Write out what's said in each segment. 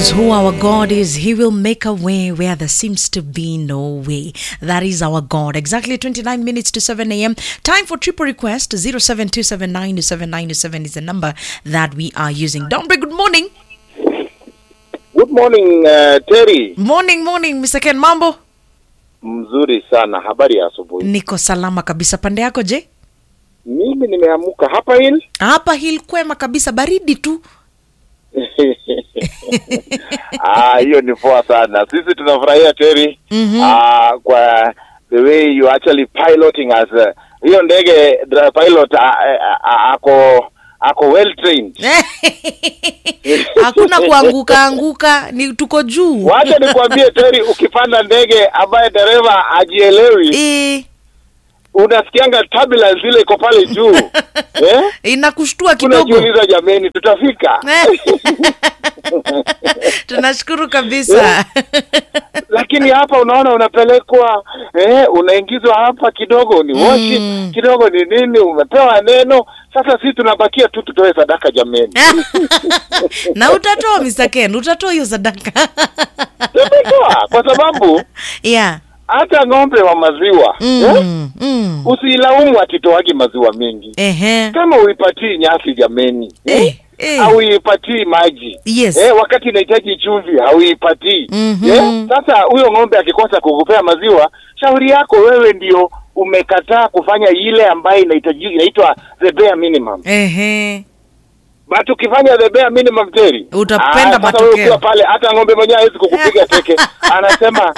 is who our God is. He will make a way where there seems to be no way. That is our God. Exactly 29 minutes to 7 a.m. Time for triple request. 0727927927 is the number that we are using. Dombre, good morning. Good morning uh, Terry. Morning, morning, Mr. Ken. Mambo? Mzuri sana, habari ya asubuhi. Niko salama kabisa. Pande yako je? Mimi nimeamuka hapa hili Hapa hil kwema kabisa, baridi tu. ah, hiyo ni poa sana. Sisi tunafurahia Terry Mhm. ah, kwa the way you actually piloting us. Uh, hiyo ndege dra- pilot ah, ah, ah, ako ako well trained. Hakuna kuanguka anguka, ni tuko juu. Wacha nikwambie Terry, ukipanda ndege ambaye dereva hajielewi, Eh, unasikianga turbulence ile iko pale juu eh? inakushtua kidogo. Unajiuliza jameni, tutafika? Tunashukuru kabisa. lakini hapa unaona unapelekwa eh, unaingizwa hapa kidogo ni woshi Mm. kidogo ni nini umepewa neno sasa sisi tunabakia tu tutoe sadaka jameni na utatoa Mr. Ken, utatoa hiyo sadaka. tumetoa kwa sababu yeah. hata ng'ombe wa maziwa eh, Mm, mm. usiilaumu atitoagi maziwa mengi Ehe. kama uipatii nyasi jameni Eh, eh. hauipatii maji Yes. eh, wakati inahitaji chumvi hauipatii Mhm. eh, sasa huyo ng'ombe akikosa kukupea maziwa shauri yako wewe ndio umekataa kufanya ile ambayo inahitaji inaitwa the bare minimum Ehe. but ukifanya the bare minimum Terry Utapenda ah, sasa matokeo. wewe ukiwa pale hata ng'ombe mwenyewe hawezi kukupiga teke anasema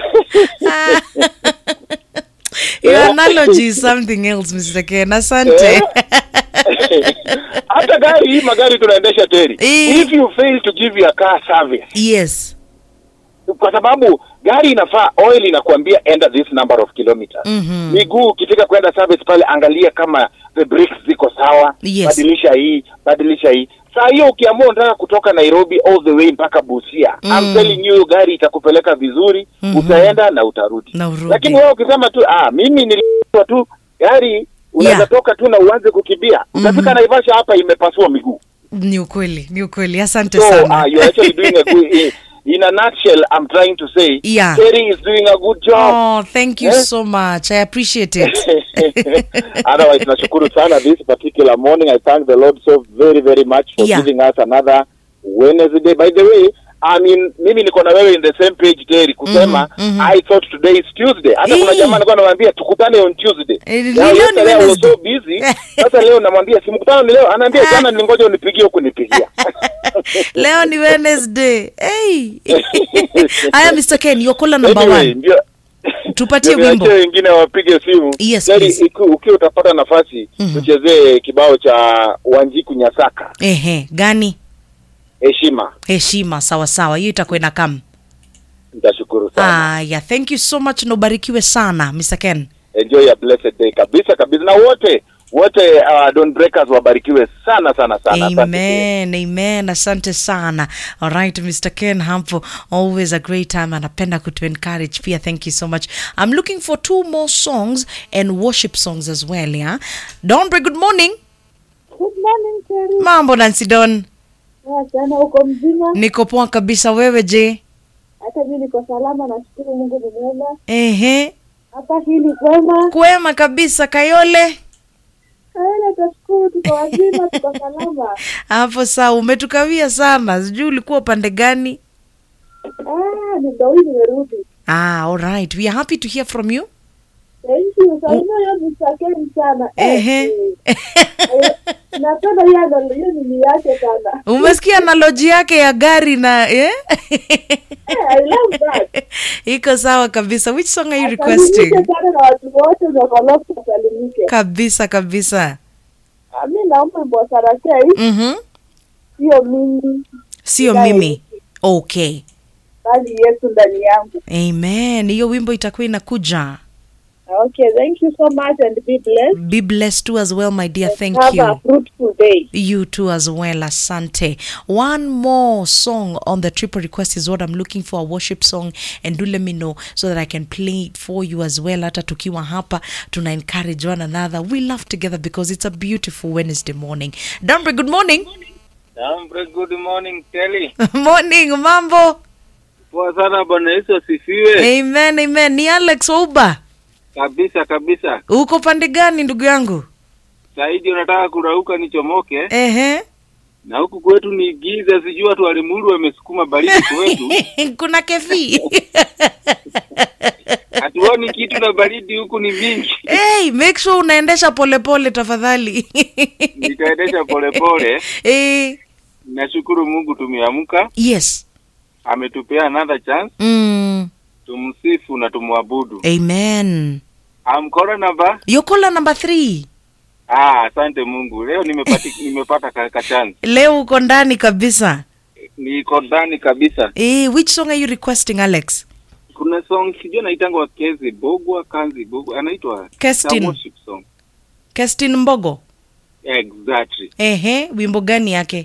Your analogy is something else, Mr. Ken. Asante. hata gari hii magari tunaendesha Terry Eh. if you fail to give your car service yes. kwa sababu gari inafaa oil inakuambia enda this number of kilometers Mhm. miguu ukitaka kwenda service pale angalia kama the brakes ziko sawa Yes. badilisha hii badilisha hii saa hiyo ukiamua unataka kutoka nairobi all the way mpaka busia Mm. I'm telling you gari itakupeleka vizuri Mhm. utaenda na utarudi Na urudi. lakini wewe ukisema tu ah mimi nilipwa tu gari unaweza Yeah. toka tu na uanze kukimbia utafika naivasha hapa imepasua miguu Ni ukweli, ni ukweli. Asante so sana. uh, you're actually doing a good in, in a nutshell i'm trying to say Yeah. Terry is doing a good job Oh, thank you Eh? so much. I appreciate it. otherwise nashukuru sana this particular morning i thank the lord so very very much for Yeah. giving us another wednesday by the way I mean, mimi niko na wewe in the same page Terry kusema Mhm, mhm. I thought today is Tuesday. Hata kuna Eh. jamaa alikuwa anamwambia tukutane on Tuesday. Eh, ni Now, leo ni yesterday I was Wednesday. so busy. Sasa leo namwambia si mkutano ni leo. Anaambia jana nilingoja unipigie huku nipigia. Leo ni Wednesday. Hey. Haya Mr. Ken, your caller number Anyway, one. ndio Tupatie ndio wimbo. niachie wengine wapige simu. Yes, Yaani, please. iku- ukiwa utapata nafasi Mhm. tuchezee kibao cha Wanjiku Nyasaka Ehe, gani? heshima. Heshima, sawa sawa. Hiyo itakuwa ina come. Nitashukuru sana. Ah, yeah, thank you so much na ubarikiwe sana Mr. Ken. Enjoy a blessed day kabisa kabisa, na wote wote uh, don't breakers wabarikiwe sana sana sana. Asante pia. Amen, amen. Asante sana. All right, Mr. Ken Hampo, always a great time. Anapenda kutu encourage pia. Thank you so much. I'm looking for two more songs and worship songs as well, yeah? Donbre, good morning. Good morning, Terry. Mambo Nancy Don. Poa sana, uko mzima? Niko poa kabisa, wewe je? Hata mimi niko salama, nashukuru Mungu ni mwema. Ehe. Hapa hili kwema, Kwema kabisa Kayole. aena tashukuru, tuko wazima, tuko salama. Hapo sawa, umetukawia sana. Sijui ulikuwa upande gani? Ah, ni ndo hii nimerudi. Ah, all right. We are happy to hear from you. Thank you. Salima hiyo msakeni sana. Eh, Ehe. eh, eh, Napenda hiyo ndo hiyo ni yake sana. Umesikia analoji yake ya gari na eh? Eh, I love that. Iko sawa kabisa. Which song are you Salimike requesting? sana na watu wote wa Kolofu wasalimike. Kabisa kabisa. Ah, mi naomba wimbo Sarakei, Mhm. sio mimi Sio Guys. mimi. Okay. bali Yesu ndani yangu. Amen. Hiyo wimbo itakuwa inakuja. Okay, thank you so much and be blessed. Be blessed too as well, my dear. Thank Have a you. fruitful day. You too as well, Asante. One more song on the triple request is what I'm looking for, a worship song. And do let me know so that I can play it for you as well. Hata tukiwa hapa, tuna encourage one another. We laugh together because it's a beautiful Wednesday morning. Dambre, good morning. Um, very good morning Kelly. morning mambo Poa sana bwana Yesu asifiwe. amen amen ni alex ouba Kabisa kabisa. uko pande gani ndugu yangu Saidi unataka kurauka nichomoke ehe na huku kwetu ni giza, sijui watu walimuru wamesukuma baridi kwetu. kuna kefi Hatuoni kitu na baridi huku ni mingi. hey, make sure unaendesha polepole tafadhali Nitaendesha polepole. eh, Nashukuru Mungu tumeamka, yes ametupea another chance. mm, Tumsifu na tumwabudu. amen Amkora namba. yokola number three Ah, asante Mungu. Leo nimepata nimepata ka, ka chance. leo uko ndani kabisa Niko ndani kabisa. eh, which song are you requesting alex Kuna song sijui anaitangwa Wakezi Bogwa Kanzi Bogwa anaitwa Kestin. It's a worship song. kestin mbogo Exactly. ehe wimbo gani yake